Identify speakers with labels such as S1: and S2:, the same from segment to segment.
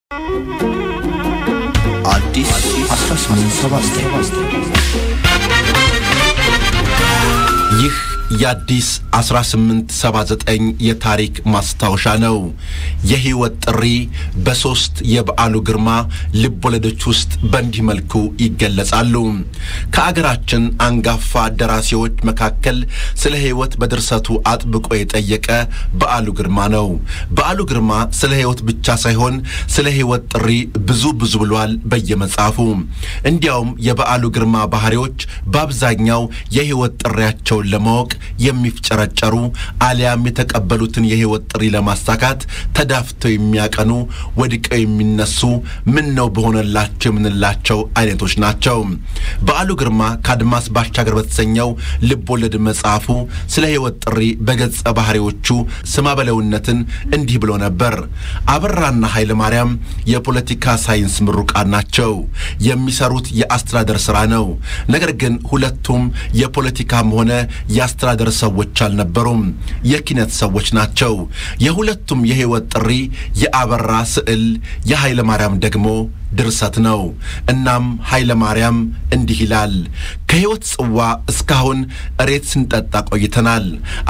S1: አዲስ 1879
S2: ይህ የአዲስ 1879 የታሪክ ማስታወሻ ነው። የሕይወት ጥሪ በሦስት የበዓሉ ግርማ ልቦለዶች ውስጥ በእንዲህ መልኩ ይገለጻሉ። ከአገራችን አንጋፋ ደራሲዎች መካከል ስለ ሕይወት በድርሰቱ አጥብቆ የጠየቀ በዓሉ ግርማ ነው። በዓሉ ግርማ ስለ ሕይወት ብቻ ሳይሆን ስለ ሕይወት ጥሪ ብዙ ብዙ ብሏል በየመጽሐፉ። እንዲያውም የበዓሉ ግርማ ባህሪዎች በአብዛኛው የሕይወት ጥሪያቸውን ለማወቅ የሚፍጨረጨሩ አሊያም የተቀበሉትን የሕይወት ጥሪ ለማሳካት ተዳፍተው የሚያቀኑ ወድቀው የሚነሱ ምን ነው በሆነላቸው የምንላቸው አይነቶች ናቸው። በዓሉ ግርማ ከአድማስ ባሻገር በተሰኘው ልቦለድ መጽሐፉ ስለ ሕይወት ጥሪ በገጸ ባህሪዎቹ ስማበለውነትን እንዲህ ብሎ ነበር። አበራና ኃይለ ማርያም የፖለቲካ ሳይንስ ምሩቃን ናቸው። የሚሰሩት የአስተዳደር ሥራ ነው። ነገር ግን ሁለቱም የፖለቲካም ሆነ የአስተዳደር ሰዎች አልነበሩም። የኪነት ሰዎች ናቸው። የሁለቱም የሕይወት ጥሪ የአበራ ስዕል፣ የኃይለ ማርያም ደግሞ ድርሰት ነው። እናም ኃይለ ማርያም እንዲህ ይላል። ከሕይወት ጽዋ እስካሁን እሬት ስንጠጣ ቆይተናል።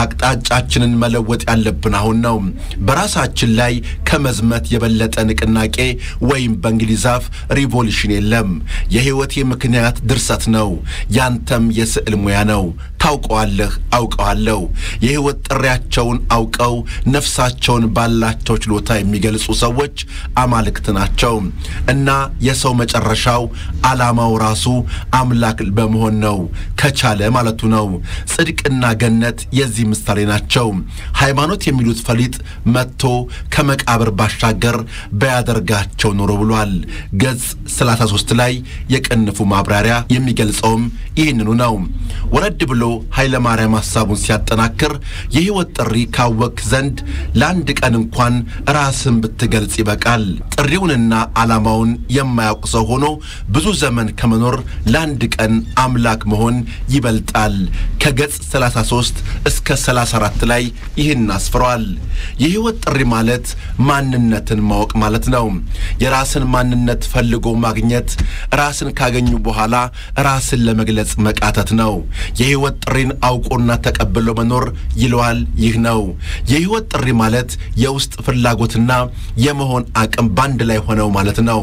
S2: አቅጣጫችንን መለወጥ ያለብን አሁን ነው። በራሳችን ላይ ከመዝመት የበለጠ ንቅናቄ ወይም በእንግሊዝ አፍ ሪቮሉሽን የለም። የሕይወቴ ምክንያት ድርሰት ነው። ያንተም የስዕል ሙያ ነው። ታውቀዋለህ፣ አውቀዋለሁ። የሕይወት ጥሪያቸውን አውቀው ነፍሳቸውን ባላቸው ችሎታ የሚገልጹ ሰዎች አማልክት ናቸው እና የሰው መጨረሻው ዓላማው ራሱ አምላክ በመሆን ነው ከቻለ ማለቱ ነው። ጽድቅና ገነት የዚህ ምሳሌ ናቸው። ሃይማኖት የሚሉት ፈሊጥ መጥቶ ከመቃብር ባሻገር በያደርጋቸው ኖሮ ብሏል። ገጽ 33 ላይ የቅንፉ ማብራሪያ የሚገልጸውም ይህንኑ ነው። ወረድ ብሎ ኃይለ ማርያም ሐሳቡን ሲያጠናክር የሕይወት ጥሪ ካወቅ ዘንድ ለአንድ ቀን እንኳን ራስን ብትገልጽ ይበቃል። ጥሪውንና ዓላማውን የማያውቅ ሰው ሆኖ ብዙ ዘመን ከመኖር ለአንድ ቀን አምላክ መሆን ይበልጣል። ከገጽ 33 እስከ 34 ላይ ይህን አስፍሯል። የሕይወት ጥሪ ማለት ማንነትን ማወቅ ማለት ነው። የራስን ማንነት ፈልጎ ማግኘት፣ ራስን ካገኙ በኋላ ራስን ለመግለጽ መቃተት ነው። የሕይወት ጥሪን አውቆና ተቀብሎ መኖር ይለዋል። ይህ ነው የሕይወት ጥሪ ማለት የውስጥ ፍላጎትና የመሆን አቅም ባንድ ላይ ሆነው ማለት ነው።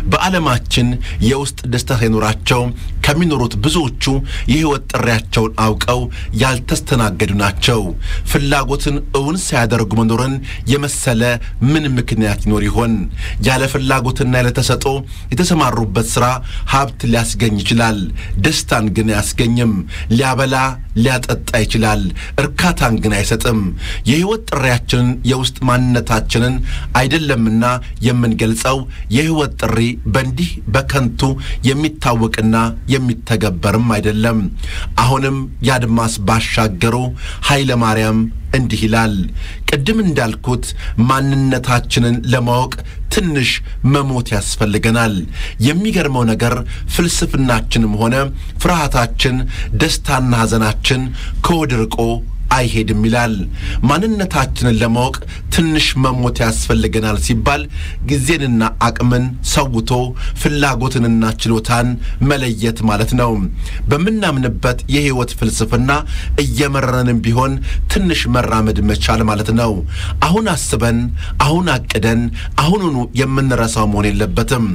S2: በዓለማችን የውስጥ ደስታ ሳይኖራቸው ከሚኖሩት ብዙዎቹ የሕይወት ጥሪያቸውን አውቀው ያልተስተናገዱ ናቸው። ፍላጎትን እውን ሳያደርጉ መኖርን የመሰለ ምን ምክንያት ይኖር ይሆን? ያለ ፍላጎትና ያለ ተሰጦ የተሰማሩበት ሥራ ሀብት ሊያስገኝ ይችላል፣ ደስታን ግን አያስገኝም። ሊያበላ ሊያጠጣ ይችላል፣ እርካታን ግን አይሰጥም። የሕይወት ጥሪያችንን የውስጥ ማንነታችንን አይደለምና የምንገልጸው የሕይወት ጥሪ በእንዲህ በከንቱ የሚታወቅና የሚተገበርም አይደለም። አሁንም የአድማስ ባሻገሩ ኃይለ ማርያም እንዲህ ይላል። ቅድም እንዳልኩት ማንነታችንን ለማወቅ ትንሽ መሞት ያስፈልገናል። የሚገርመው ነገር ፍልስፍናችንም ሆነ ፍርሃታችን፣ ደስታና ሐዘናችን ከወድ ርቆ አይሄድም ይላል። ማንነታችንን ለማወቅ ትንሽ መሞት ያስፈልገናል ሲባል ጊዜንና አቅምን ሰውቶ ፍላጎትንና ችሎታን መለየት ማለት ነው። በምናምንበት የሕይወት ፍልስፍና እየመረረንም ቢሆን ትንሽ መራመድ መቻል ማለት ነው። አሁን አስበን፣ አሁን አቅደን፣ አሁኑኑ የምንረሳው መሆን የለበትም።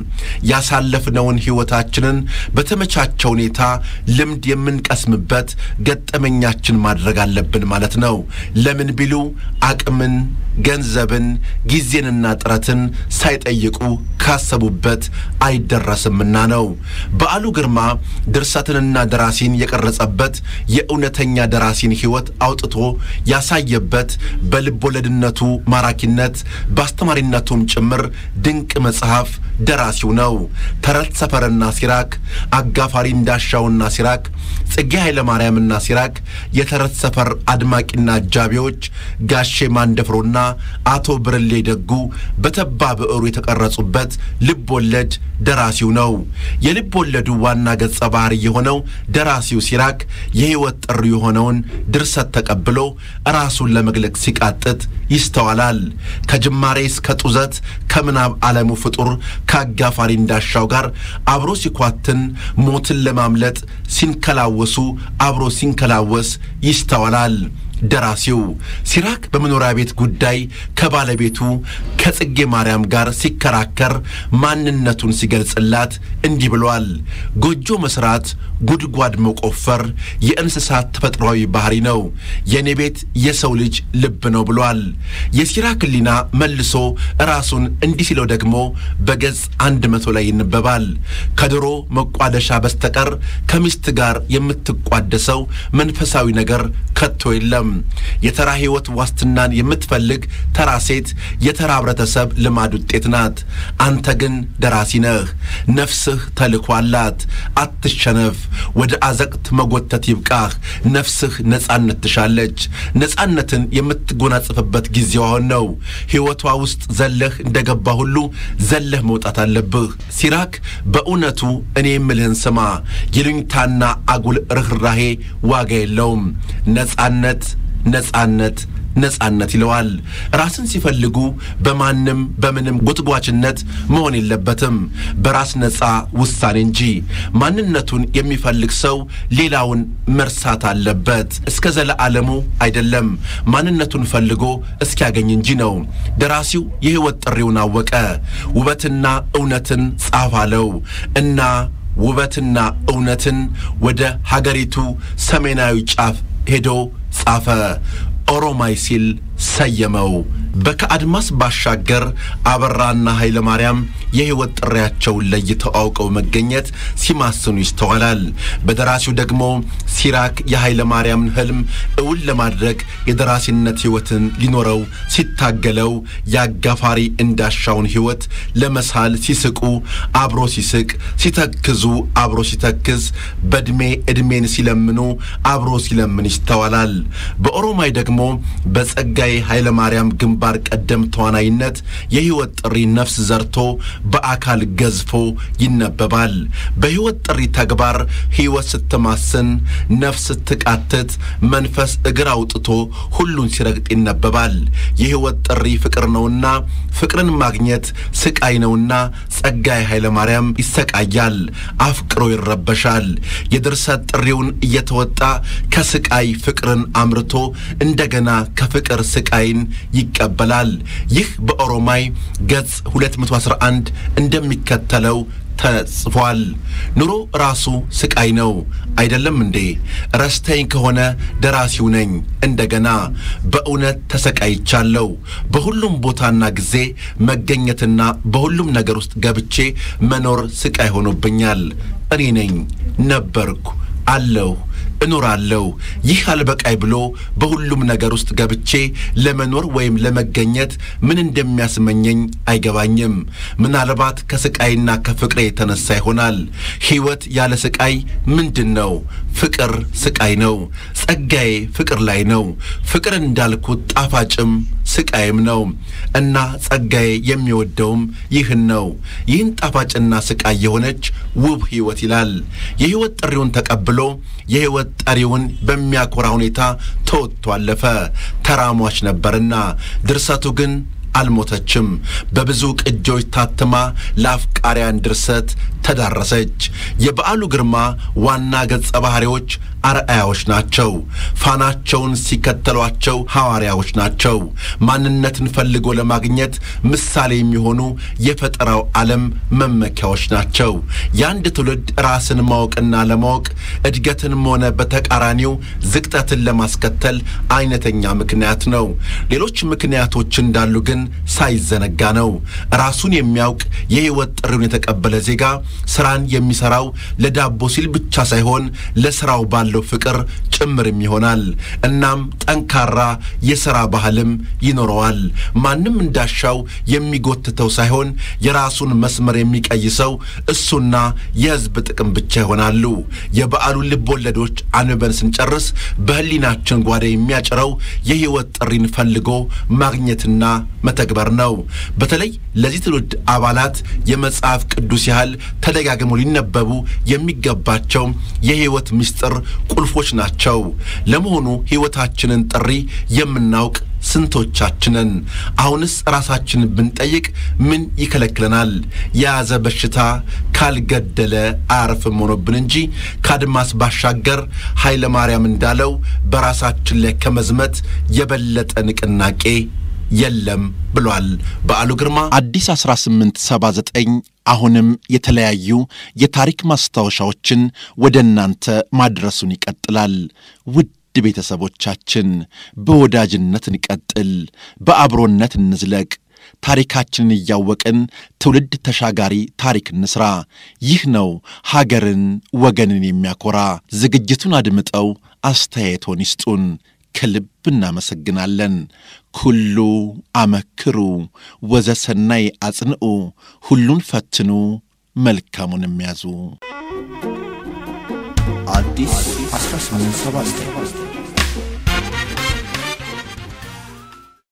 S2: ያሳለፍነውን ሕይወታችንን በተመቻቸ ሁኔታ ልምድ የምንቀስምበት ገጠመኛችን ማድረግ አለብን ማለት ነው። ለምን ቢሉ አቅምን፣ ገንዘብን፣ ጊዜንና ጥረትን ሳይጠይቁ ካሰቡበት አይደረስምና ነው። በዓሉ ግርማ ድርሰትንና ደራሲን የቀረጸበት የእውነተኛ ደራሲን ሕይወት አውጥቶ ያሳየበት በልቦለድነቱ ማራኪነት በአስተማሪነቱም ጭምር ድንቅ መጽሐፍ ደራሲው ነው። ተረት ሰፈርና ሲራክ፣ አጋፋሪ እንዳሻውና ሲራክ፣ ጽጌ ኃይለ ማርያምና ሲራክ፣ የተረት ሰፈር አድማቂና አጃቢዎች፣ ጋሼ ማንደፍሮና አቶ ብርሌ ደጉ በተባ ብዕሩ የተቀረጹበት ልብ ወለድ ደራሲው ነው። የልብ ወለዱ ዋና ገጸ ባህሪ የሆነው ደራሲው ሲራክ የሕይወት ጥሪ የሆነውን ድርሰት ተቀብሎ ራሱን ለመግለጽ ሲቃጥት ይስተዋላል። ከጅማሬ እስከ ጡዘት ከምናብ ዓለሙ ፍጡር ከአጋፋሪ እንዳሻው ጋር አብሮ ሲኳትን ሞትን ለማምለጥ ሲንከላወሱ አብሮ ሲንከላወስ ይስተዋላል። ደራሲው ሲራክ በመኖሪያ ቤት ጉዳይ ከባለቤቱ ከጽጌ ማርያም ጋር ሲከራከር ማንነቱን ሲገልጽላት እንዲህ ብሏል። ጎጆ መስራት፣ ጉድጓድ መቆፈር የእንስሳት ተፈጥሯዊ ባህሪ ነው። የእኔ ቤት የሰው ልጅ ልብ ነው ብሏል። የሲራክ ሕሊና መልሶ ራሱን እንዲህ ሲለው ደግሞ በገጽ አንድ መቶ ላይ ይነበባል። ከድሮ መቋደሻ በስተቀር ከሚስት ጋር የምትቋደሰው መንፈሳዊ ነገር ከቶ የለም። የተራ ሕይወት ዋስትናን የምትፈልግ ተራ ሴት የተራ ህብረተሰብ ልማድ ውጤት ናት። አንተ ግን ደራሲ ነህ። ነፍስህ ተልኮ አላት። አትሸነፍ። ወደ አዘቅት መጎተት ይብቃህ። ነፍስህ ነጻነት ትሻለች። ነጻነትን የምትጎናጽፍበት ጊዜው አሁን ነው። ሕይወቷ ውስጥ ዘለህ እንደገባ ሁሉ ዘለህ መውጣት አለብህ። ሲራክ በእውነቱ እኔ የምልህን ስማ። ይሉኝታና አጉል ርኅራሄ ዋጋ የለውም። ነጻነት ነጻነት ነጻነት ይለዋል። ራስን ሲፈልጉ በማንም በምንም ጎትጓችነት መሆን የለበትም፣ በራስ ነጻ ውሳኔ እንጂ። ማንነቱን የሚፈልግ ሰው ሌላውን መርሳት አለበት። እስከ ዘለዓለሙ አይደለም፣ ማንነቱን ፈልጎ እስኪያገኝ እንጂ ነው። ደራሲው የሕይወት ጥሪውን አወቀ። ውበትና እውነትን ጻፍ አለው እና ውበትና እውነትን ወደ ሀገሪቱ ሰሜናዊ ጫፍ ሄዶ ጻፈ። ኦሮማይ ሲል ሰየመው። በከአድማስ ባሻገር አበራና ኃይለ ማርያም የሕይወት ጥሪያቸውን ለይተው አውቀው መገኘት ሲማስኑ ይስተዋላል። በደራሲው ደግሞ ሲራክ የኃይለ ማርያምን ሕልም እውን ለማድረግ የደራሲነት ሕይወትን ሊኖረው ሲታገለው የአጋፋሪ እንዳሻውን ሕይወት ለመሳል ሲስቁ አብሮ ሲስቅ፣ ሲተክዙ አብሮ ሲተክዝ፣ በዕድሜ ዕድሜን ሲለምኑ አብሮ ሲለምን ይስተዋላል። በኦሮማይ ደግሞ በጸጋዬ ኃይለ ማርያም ግንባር ቀደም ተዋናይነት የሕይወት ጥሪ ነፍስ ዘርቶ በአካል ገዝፎ ይነበባል። በሕይወት ጥሪ ተግባር ሕይወት ስትማስን፣ ነፍስ ስትቃትት፣ መንፈስ እግር አውጥቶ ሁሉን ሲረግጥ ይነበባል። የሕይወት ጥሪ ፍቅር ነውና ፍቅርን ማግኘት ስቃይ ነውና ጸጋዬ ኃይለ ማርያም ይሰቃያል፣ አፍቅሮ ይረበሻል። የድርሰት ጥሪውን እየተወጣ ከስቃይ ፍቅርን አምርቶ እንደገና ከፍቅር ስቃይን ይቀበላል። ይህ በኦሮማይ ገጽ 211 እንደሚከተለው ተጽፏል። ኑሮ ራሱ ስቃይ ነው አይደለም እንዴ? ረስተኝ ከሆነ ደራሲው ነኝ እንደገና። በእውነት ተሰቃይቻለሁ። በሁሉም ቦታና ጊዜ መገኘትና በሁሉም ነገር ውስጥ ገብቼ መኖር ስቃይ ሆኖብኛል። እኔ ነኝ ነበርኩ አለሁ እኖራለሁ። ይህ አልበቃይ ብሎ በሁሉም ነገር ውስጥ ገብቼ ለመኖር ወይም ለመገኘት ምን እንደሚያስመኘኝ አይገባኝም። ምናልባት ከስቃይና ከፍቅሬ የተነሳ ይሆናል። ሕይወት ያለ ስቃይ ምንድን ነው? ፍቅር ስቃይ ነው። ጸጋዬ ፍቅር ላይ ነው። ፍቅር እንዳልኩት ጣፋጭም ስቃይም ነው እና ጸጋዬ የሚወደውም ይህን ነው። ይህን ጣፋጭና ስቃይ የሆነች ውብ ሕይወት ይላል። የሕይወት ጥሪውን ተቀብሎ የሕይወት ጠሪውን በሚያኮራ ሁኔታ ተወጥቶ አለፈ። ተራሟች ነበርና ድርሰቱ ግን አልሞተችም። በብዙ ቅጆች ታትማ ለአፍቃሪያን ድርሰት ተዳረሰች። የበዓሉ ግርማ ዋና ገጸ ባህሪዎች አርአያዎች ናቸው። ፋናቸውን ሲከተሏቸው ሐዋርያዎች ናቸው። ማንነትን ፈልጎ ለማግኘት ምሳሌ የሚሆኑ የፈጠራው ዓለም መመኪያዎች ናቸው። የአንድ ትውልድ ራስን ማወቅና ለማወቅ እድገትንም ሆነ በተቃራኒው ዝቅጠትን ለማስከተል አይነተኛ ምክንያት ነው። ሌሎች ምክንያቶች እንዳሉ ግን ሳይዘነጋ ነው። ራሱን የሚያውቅ የሕይወት ጥሪውን የተቀበለ ዜጋ ስራን የሚሰራው ለዳቦ ሲል ብቻ ሳይሆን ለስራው ባለው ፍቅር ጭምርም ይሆናል። እናም ጠንካራ የሥራ ባህልም ይኖረዋል። ማንም እንዳሻው የሚጎትተው ሳይሆን የራሱን መስመር የሚቀይሰው እሱና የሕዝብ ጥቅም ብቻ ይሆናሉ። የበዓሉን ልብ ወለዶች አንበን ስንጨርስ በሕሊናችን ጓዳ የሚያጭረው የሕይወት ጥሪን ፈልጎ ማግኘትና መተግበር ነው። በተለይ ለዚህ ትውልድ አባላት የመጽሐፍ ቅዱስ ያህል ተደጋግመው ሊነበቡ የሚገባቸው የሕይወት ምስጢር ቁልፎች ናቸው። ለመሆኑ ሕይወታችንን ጥሪ የምናውቅ ስንቶቻችንን? አሁንስ ራሳችንን ብንጠይቅ ምን ይከለክለናል? የያዘ በሽታ ካልገደለ አያርፍም ሆኖብን እንጂ ከአድማስ ባሻገር ኃይለ ማርያም እንዳለው በራሳችን ላይ ከመዝመት የበለጠ ንቅናቄ የለም ብሏል በዓሉ ግርማ። አዲስ 1879 አሁንም የተለያዩ የታሪክ ማስታወሻዎችን ወደ እናንተ ማድረሱን ይቀጥላል። ውድ ቤተሰቦቻችን በወዳጅነት እንቀጥል፣ በአብሮነት እንዝለቅ። ታሪካችንን እያወቅን ትውልድ ተሻጋሪ ታሪክ እንስራ። ይህ ነው ሀገርን ወገንን የሚያኮራ። ዝግጅቱን አድምጠው አስተያየቶን ይስጡን። ከልብ እናመሰግናለን። ኩሉ አመክሩ ወዘሰናይ አጽንዑ፣ ሁሉን ፈትኑ መልካሙን የሚያዙ
S1: አዲስ 1879